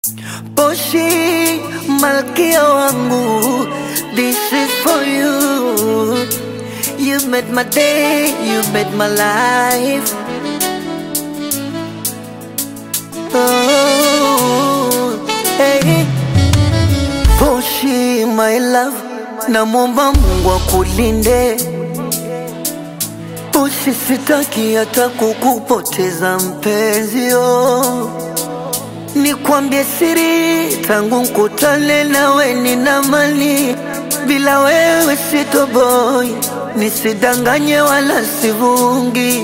Poshi, malkia wangu, this is for you. You made my day, you made my life. Oh, hey. Poshi, my love, namwomba Mungu akulinde. Poshi, sitaki hata kukupoteza mpenzi, oh. Nikwambie siri, tangu nkutane nawe nina mali, bila wewe sitoboi, nisidanganye wala sivungi.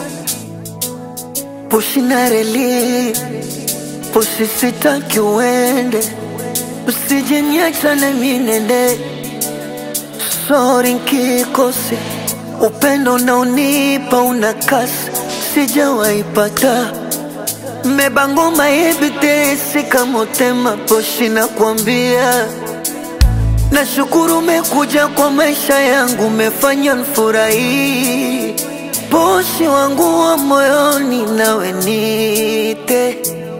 Pushi na reli, pushi sitaki uende, usije niacha na minende. Sorry nkikose, upendo unaonipa una kasi, sijawaipata Mmebangoma ebitesi kama utema poshi na kuambia Nashukuru umekuja kwa maisha yangu, umefanya nfurahi. Poshi wangu wa moyoni, nawe nite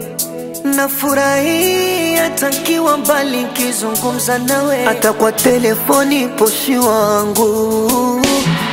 nafurahi hata nkiwa mbali, nkizungumza nawe hata kwa telefoni. Poshi wangu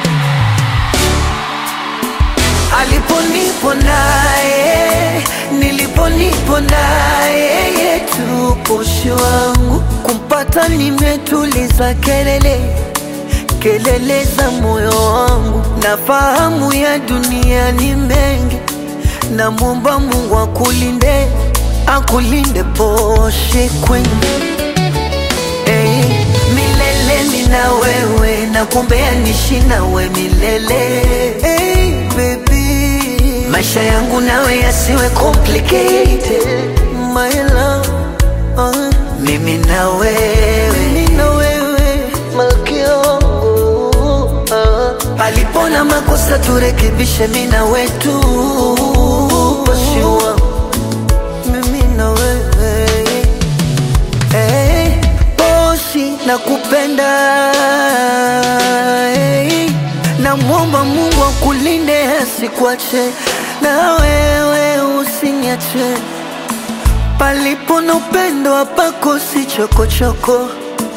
aliponipo naye niliponipo naye yetu poshi wangu kumpata nimetuliza kelele kelele za moyo wangu nafahamu ya dunia ni mengi namwomba Mungu akulinde akulinde poshi kwenye hey, milele mina wewe nakumbea nishi nawe milele hey, baby maisha yangu nawe yasiwe complicated my love uh, mimi na wewe mimi na wewe malkia wangu uh, palipo na makosa turekebishe mimi na wetu Poshi wangu mimi na wewe hey, Poshi nakupenda hey, namwomba Mungu akulinde asikuache na wewe usiniache palipo na upendo hapakosi chokochoko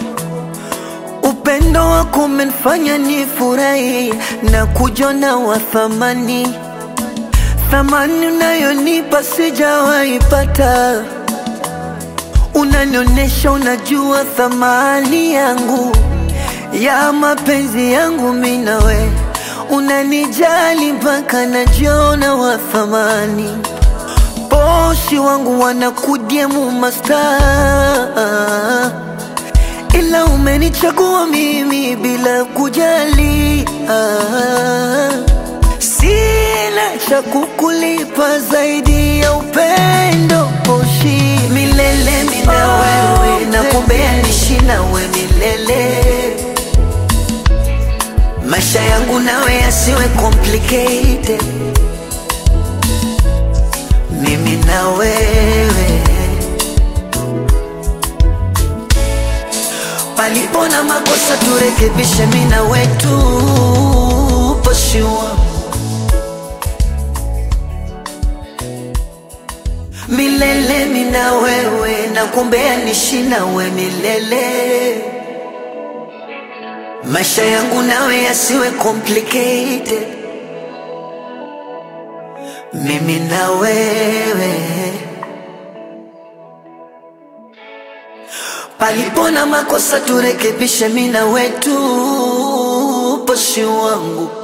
upendo wako umenifanya nifurahi na kujona wa thamani thamani unayonipa sijawaipata unanionyesha unajua thamani yangu ya mapenzi yangu minawe unanijali mpaka najiona wa thamani poshi wangu wanakudiemu masta ila umenichagua mimi bila kujali ah. Sina cha kukulipa zaidi ya upendo poshi milele mina wewe nakumbea nishi nawe milele maisha yangu nawe yasiwe complicated mimi na wewe palipo na makosa turekebishe mimi na wetu poshi wangu milele mina wewe nakumbea nishi nawe milele maisha yangu nawe yasiwe complicated mimi na wewe palipo na makosa turekebishe mina wetu poshi wangu